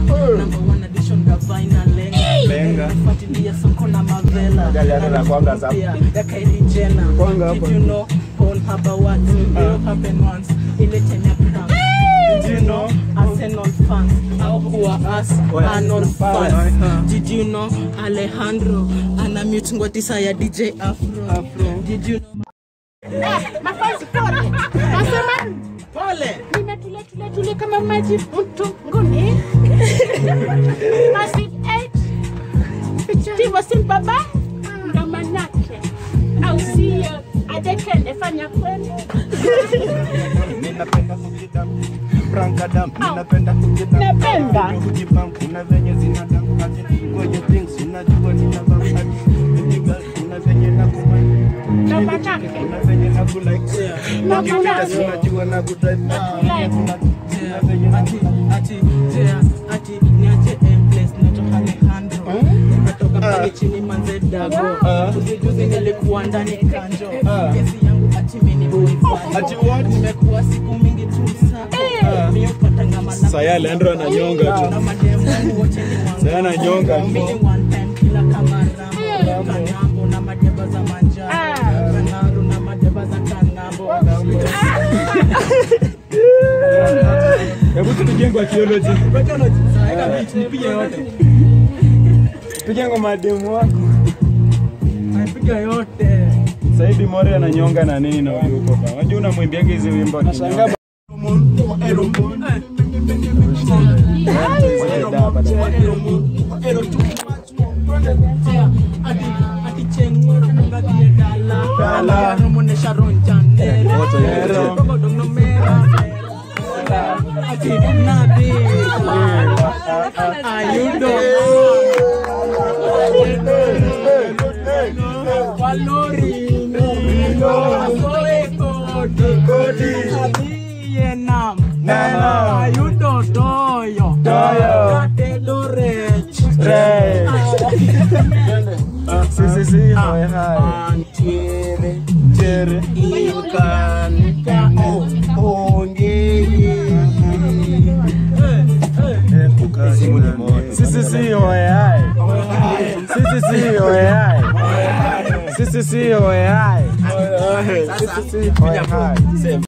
Number one edition gavana lenga. Lenga. Fuatilia soko na mavela. Gari hata na kwanga za- Pia, ya Kylie Jenner. Kwanga hapa. Did you know Paul Haberwat? It happened once. Ile Kenya prank. Did you know Arsenal fans au kuwa us Arsenal fans? Did you know Alejandro ana mute ngotisa ya DJ Afro? Did you know Mafanzi pole. Nasema Pole. nimetulia tulia tulia kama maji mtunguni. Massive 8. Tivo si baba ndo manake. Au sio? Adekende fanya kweli. Ninapenda kujita Prankadam, ninapenda kujita Napenda. Kujipam, kuna venye zinadamu Ati ngoje things, unajua ninavaa Baby girl, kuna venye nakumani Ndo manake. Kuna venye nakulike Na Ukipita kulike. si unajua nakudrive Nakulike. Kuna- kuna venye ati nakulike ati jea ati niache emplace natoka Alejandro nimetoka pale chini manze dago juzi juzi nilikuwa ndani kanjo kesi yangu ati mimi boy Ati what? nimekuwa siku mingi tu sako mimi upatanga mana Saya Alejandro ananyonga tu. na mademu wangu wote ni wangu Saya ananyonga tu. mimi one time kila kama rambo kanambo na madeba za manjano kanaru na madeba za kanambo Hebu tupige kwa theology. nipige yote Piga ngoma ya demu wako. Piga yote. Saidi More ananyonga na nini na huyu huko bana. Unajua unamwimbiaga hizi wimbo. Nashangaa Ayudo doyo Doyo. Katelo rech Ray. Si si si, hoy hai. Antiere Chere. Inkan Si si si, hoy hai. Si si si, hoy hai. Si si si, hoy hai. Si si si, hoy hai.